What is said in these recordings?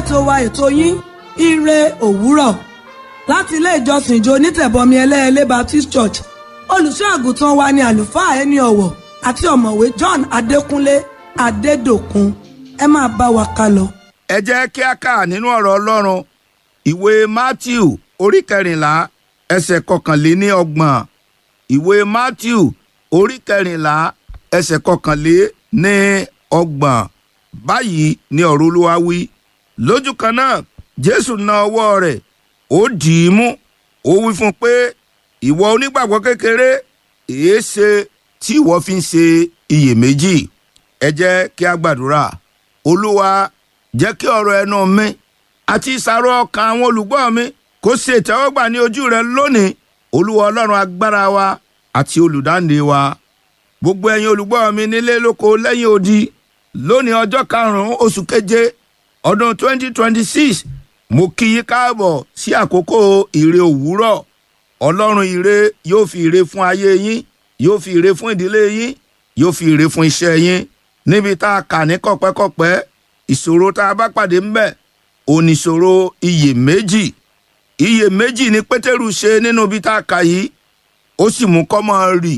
ètò wa ètò yín ire òwúrọ̀ láti ilé ìjọsìn ìjọ onítẹ̀bọmi ẹlẹ́ẹ̀lẹ́ Baptist Church olùṣọ́ àgùntàn wa ni àlùfáà ẹni ọ̀wọ̀ àti ọ̀mọ̀wé John Adékúnlé Adédòkun ẹ máa bá wa ká lọ. ẹ jẹ́ kí a kà nínú ọ̀rọ̀ Ọlọ́run ìwé Matthew orí kẹrìnlá ẹsẹ̀ kọkànléní ọgbọ̀n ìwé Matthew orí kẹrìnlá ẹsẹ̀ kọkànléní ọgbọ̀n báyìí ni ọ̀rọ̀ Olúwa wí lójú kan náà Jésù na ọwọ́ rẹ̀ ó dì í mú ó wí fún un pé ìwọ onígbàgbọ́ kékeré èé ṣe tí ìwọ fi ń ṣe iyèméjì ẹ jẹ́ kí a gbàdúrà Olúwa jẹ́ kí ọ̀rọ̀ ẹnu mi àti ìsàrò ọkàn àwọn olùgbọ́ mi kó ṣe ìtẹ́wọ́gbà ní ojú rẹ lónìí Olúwa Ọlọ́run agbára wa àti olùdáǹdè wa gbogbo ẹ̀yin olùgbọ́ mi nílé lóko lẹ́yìn odi lónìí ọjọ́ karùn-ún oṣù keje ọdún 2026 mo kí yín káàbọ̀ sí àkókò ìre òwúrọ̀ ọlọ́run ìre yóò fi ìre fún ayé yín yóò fi ìre fún ìdílé yín yóò fi ìre fún iṣẹ́ yín níbi tá a kà ní kọ̀pẹ́kọ̀pẹ́ ìṣòro tá a bá pàdé ńbẹ̀ oníṣòro iyèméjì iyèméjì ni pétérù ṣe nínú ibi tá a kà yìí ó sì mú kọ́mọ rì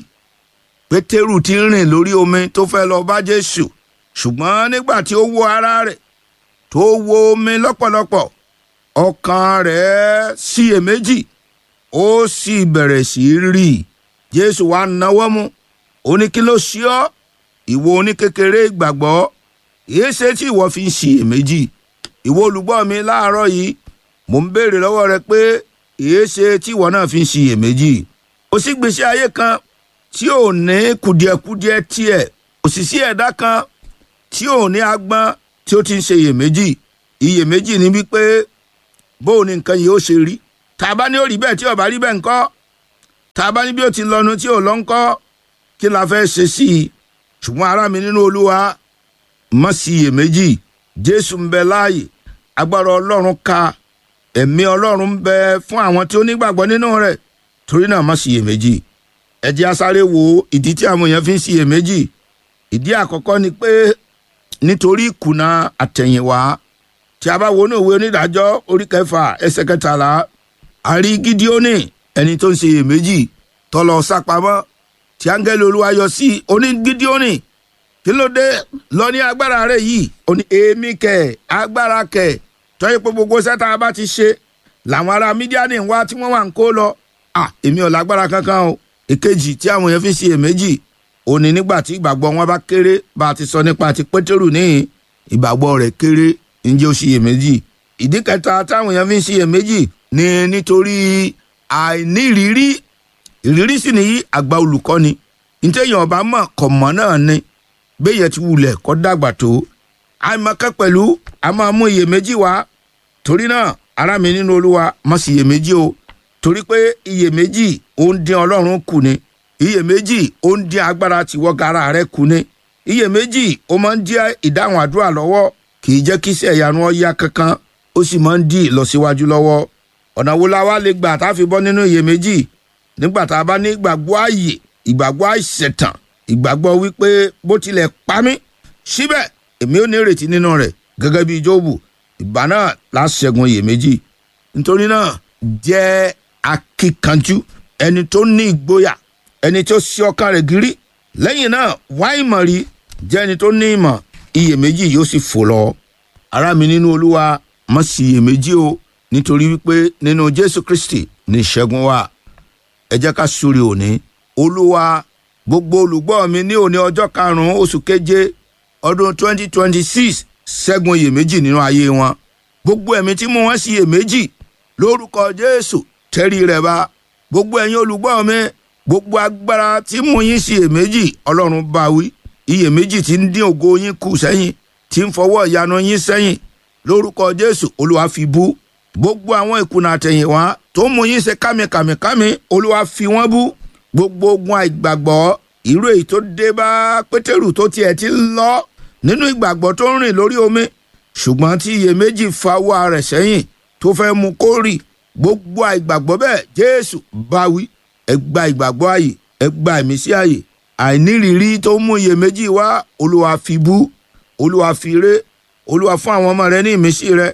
pétérù ti ń rìn lórí omi tó fẹ́ lọ bá jésù ṣùgbọ́n nígbà tí ó wo ara rẹ̀ tó wo omi lọ́pọ̀lọpọ̀ ọkàn rẹ̀ ṣiyèméjì ó sì bẹ̀rẹ̀ sí í rì jésù wá náwó mú ó ní kí ló ṣe ọ́ ìwọ oníkékeré ìgbàgbọ́ èé ṣe tí ìwọ fi ń ṣiyèméjì ìwọ olùgbọ́ mi láàárọ̀ yìí mò ń béèrè lọ́wọ́ rẹ pé èé ṣe tí ìwọ náà fi ń ṣiyèméjì ó sì gbèsè ayé kan tí ò ní kùdìẹ̀kudiẹ tiẹ̀ òṣìṣẹ́ ẹ̀dá kan tí ò ní agbọ́n tí ó ti ń ṣe iyèméjì iyèméjì ni wípé bó o ní nǹkan yìí ó ṣe rí tá a bá ní ó rí bẹ́ẹ̀ tí ó bá rí bẹ́ẹ̀ ńkọ́ tá a bá ní bí ó ti lọ́nu tí ò lọ ńkọ́ kí la fẹ́ ṣe sí i ṣùgbọ́n ará mi nínú olúwa má sí iyèméjì jésù ń bẹ láàyè agbára ọlọ́run ka ẹ̀mí ọlọ́run ń bẹ fún àwọn tí ó nígbàgbọ́ nínú rẹ̀ torí náà má sí iyèméjì ẹ jẹ́ a sáré wo ìdí tí àwọn èèyàn fi ń sí iyèméjì ìdí àkọ́kọ́ ni pé nítorí ìkùnà àtẹ̀yìnwá tí a bá wo ní òwe onídàájọ́ orí kẹfà ẹsẹ̀ kẹtàlá a rí gídíónì ẹni tó ń ṣe iyèméjì tó lọ sápamọ́ tí áńgẹ́lì olúwa yọ sí oní gídíónì kí ló dé lọ ní agbára rẹ yìí ó ní èémí kẹ agbára kẹ tọ́yẹ pé gbogbo sẹ́ta bá ti ṣe làwọn ará mídíánì ń wá tí wọ́n wà ń kó lọ à èmi ò lágbára kankan o èkejì tí àwọn èèyàn fi ṣe iyèméjì ó ní nígbà tí ìgbàgbọ́ wọn bá kéré bá a ti sọ nípa ti pétérù níhìn ìgbàgbọ́ rẹ̀ kéré ǹjẹ́ ó ṣiyèméjì ìdí kẹta táwọn èèyàn fi ń ṣiyèméjì ni nítorí àìnírírí ìrírí sì nìyí àgbà olùkọ́ni ntẹ̀yìn ọba mọ̀ kọ̀ mọ́ náà ni béèyàn ti wulẹ̀ kọ́ dàgbà tó àìmọ̀kẹ́ pẹ̀lú a máa mú iyèméjì wá torí náà ará mi nínú olúwa má sì iyèméjì o torí pé iyèméjì ó ń dín ọlọ́run kù ni iyèméjì ó ń dín agbára tìwọ́ gara rẹ kù ni iyèméjì ó máa ń dín ìdáhùn àdúrà lọ́wọ́ kì í jẹ́ kí iṣẹ́ ìyanu ọ yá kankan ó sì máa ń dín ìlọsíwájú lọ́wọ́ ọ̀nà wo la wá lè gbà tá a fi bọ́ nínú iyèméjì nígbà tá a bá ní ìgbàgbọ́ ààyè ìgbàgbọ́ àìṣẹ̀tàn ìgbàgbọ́ wípé bó tilẹ̀ pa mí síbẹ̀ èmi ò ní ìrètí nínú rẹ̀ gẹ́gẹ́ bí Jóòbù ìgbà náà la ṣẹ́gun iyèméjì nítorí náà jẹ́ akíkanjú ẹni tó ní ìgboyà ẹni tó ṣí ọkàn rẹ̀ gírí lẹ́yìn náà wá ìmọ̀ rí jẹ́ ẹni tó ní ìmọ̀ iyèméjì yóò sì fò lọ. ará mi nínú olúwa má sì iyèméjì o nítorí wípé nínú jésù kristi ní ìṣẹ́gun wà. ẹ jẹ́ ká súre òní. olúwa gbogbo olùgbọ́ mi ní òní ọjọ́ karùn-ún oṣù keje ọdún 2026 ṣẹ́gun iyèméjì nínú ayé wọn. gbogbo ẹ̀mí tí mú wọn sí iyèméjì lórúkọ jésù tẹ́rí rẹ̀ bá. gbogbo ẹ̀yin olùgbọ́ mi gbogbo agbára tí mú yín sí iyèméjì ọlọ́run bá wí iyèméjì tí ń dín ògo yín kù sẹ́yìn tí ń fọwọ́ ìyanu yín sẹ́yìn lórúkọ jésù olúwa fi bú gbogbo àwọn ìkùnà àtẹ̀yìnwá tó mú yín ṣe kámikàmìkámi olúwa fi wọ́n bú gbogbo ogun àìgbàgbọ́ irú èyí tó dé bá pétérù tó tiẹ̀ ti lọ nínú ìgbàgbọ́ tó ń rìn lórí omi ṣùgbọ́n tí iyèméjì fa wá rẹ̀ sẹ́yìn tó fẹ́ mú kó rì gbogbo àìgbàgbọ́ bẹ́ẹ̀ jésù bá wí ẹ gba ìgbàgbọ́ ààyè ẹ gba ìmísí ààyè àìnírírí tó mú iyèméjì wá olúwa fi bú olúwa fi ré olúwa fún àwọn ọmọ rẹ ní ìmísí rẹ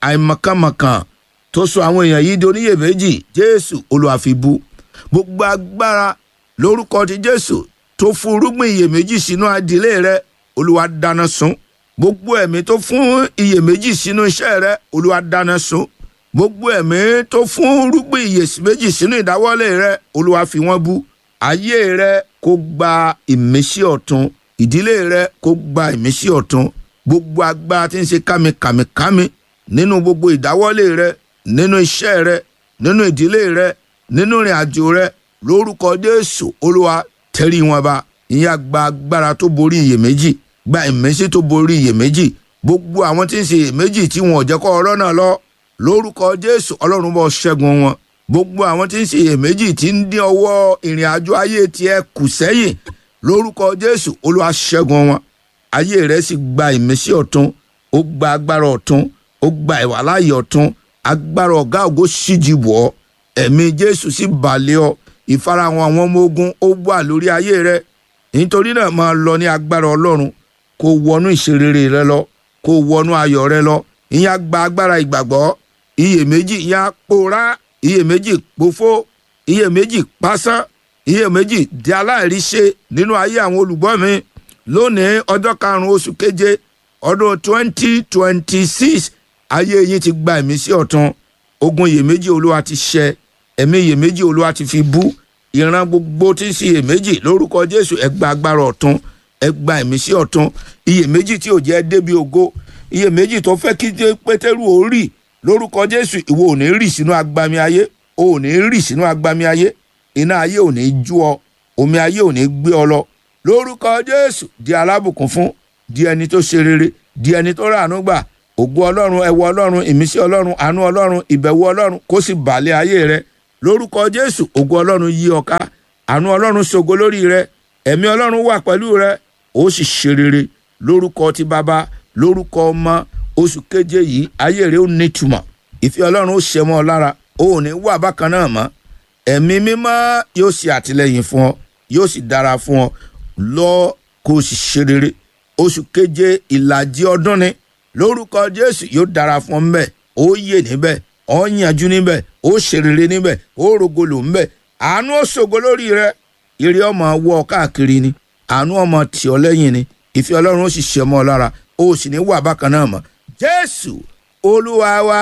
àìmọ̀kànmọ̀kàn tó sọ àwọn èèyàn yìí di oníyèméjì jésù olúwa fi bú gbogbo agbára lórúkọ ti jésù tó fún irúgbìn iyèméjì sínú adìlé rẹ olúwa dáná sun gbogbo ẹ̀mí tó fún iyèméjì sínú iṣẹ́ rẹ olúwa dáná sun gbogbo ẹ̀mí tó fún irúgbìn iyèméjì sínú ìdáwọ́lé rẹ olúwa fi wọ́n bú ayé rẹ kó gba ìmísí ọ̀tun ìdílé rẹ kó gba ìmísí ọ̀tun gbogbo agbára tí ń ṣe kámikàmikàmi nínú gbogbo ìdáwọ́lé rẹ nínú iṣẹ́ rẹ nínú ìdílé rẹ nínú ìrìn àjò rẹ lórúkọ jésù olúwa tẹrí wọn ba ìyẹn gba agbára tó borí iyèméjì gba ìmísí tó borí iyèméjì gbogbo àwọn tí ń ṣe iyèméjì tí wọn ò jẹ́ kó ọ̀rọ̀ náà lọ lórúkọ jésù ọlọ́run bọ́ ṣẹ́gun wọn gbogbo àwọn tí ń ṣe iyèméjì tí ń dín ọwọ́ ìrìn àjò ayé tiẹ̀ kù sẹ́yìn lórúkọ jésù olúwa ṣẹ́gun wọn ayé rẹ̀ sì gba ìmísí ọ̀tun ó gba agbára ọ̀tun ó gba ìwàláyé ọ̀tun agbára ọ̀gá ògo ṣíjì wọ̀ ọ́ ẹ̀mí jésù sì balẹ̀ ọ ìfarahàn àwọn ọmọ ogun ó wà lórí ayé rẹ nítorí náà máa lọ ní agbára ọlọ́run kó wọnú ìṣerere rẹ lọ kó wọnú ayọ̀ rẹ lọ ìyẹn á gba agbára ìgbàgbọ́ iyèméjì ìyẹn á pòórá iyèméjì pòfó iyèméjì pásán iyèméjì di aláìríṣe nínú ayé àwọn olùgbọ́ mi lónìí ọjọ́ karùn-ún oṣù keje ọdún twenty twenty six ayé yín ti gba ìmísí ọ̀tun ogun iyèméjì olúwa ti ṣẹ ẹ̀mí iyèméjì olúwa ti fi bú ìran gbogbo tí ń ṣe iyèméjì lórúkọ jésù ẹ gba agbára ọ̀tun ẹ gba ìmísí ọ̀tun iyèméjì tí ò jẹ́ débi ògo iyèméjì tó fẹ́ kí pétérù ó rì lórúkọ jésù ìwọ ò ní rì sínú agbami ayé o ò ní rì sínú agbami ayé iná ayé ò ní jú ọ omi ayé ò ní gbé ọ lọ lórúkọ jésù di alábùkún fún di ẹni tó ṣe rere di ẹni tó ràánú gbà ògo ọlọ́run ẹwọ ọlọ́run ìmísí ọlọ́run àánú ọlọ́run ìbẹ̀wò ọlọ́run kó sì bàlẹ̀ ayé rẹ lórúkọ jésù ògo ọlọ́run yí ọ ká àánú ọlọ́run ṣògo lórí rẹ ẹ̀mí ọlọ́run wà pẹ̀lú rẹ ó sì ṣe rere lórúkọ ti bàbá lórúkọ ọmọ oṣù keje yìí ayé rẹ ó nítumọ̀ ìfẹ́ ọlọ́run ó ṣe mọ́ ọ lára ó ò ní wà bákan náà mọ́ ẹ̀mí mímọ́ yóò ṣe àtìlẹ́yìn fún ọ yóò sì dára fún ọ lọ kó o sì ṣe rere oṣù keje ìlàjì ọdún ni lórúkọ jésù yóò dára fún ọ ńbẹ ó yè níbẹ̀ ó yànjú níbẹ̀ ó ṣe rere níbẹ̀ ó rogolo ńbẹ̀ àánú ó ṣògo lórí rẹ ire ọmọ wọ ọ káàkiri ni àánú ọmọ tì ọ lẹ́yìn ni ìfẹ́ ọlọ́run ó sì ṣe mọ́ ọ lára ó sì ní wà bákan náà mọ́ jésù olúwa wa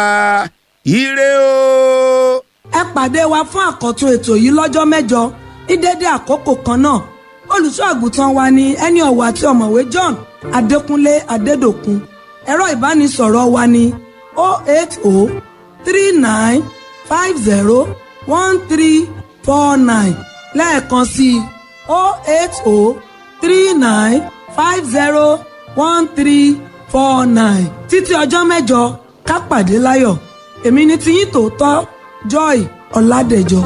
ire o. ẹ pàdé wa fún àkọ́tún ètò yìí lọ́jọ́ mẹ́jọ ní dédé àkókò kan náà olùṣọ́ àgùntàn wa ni ẹni ọ̀wọ̀ àti ọ̀mọ̀wé john adékúnlé adédòkun ẹ̀rọ ìbánisọ̀rọ̀ wa ni 08039501349 lẹ́ẹ̀kan sí i 08039501349 títí ọjọ́ mẹ́jọ ká pàdé láyọ̀ èmi ni tiyín tòótọ́ joy ọ̀làdẹ̀jọ.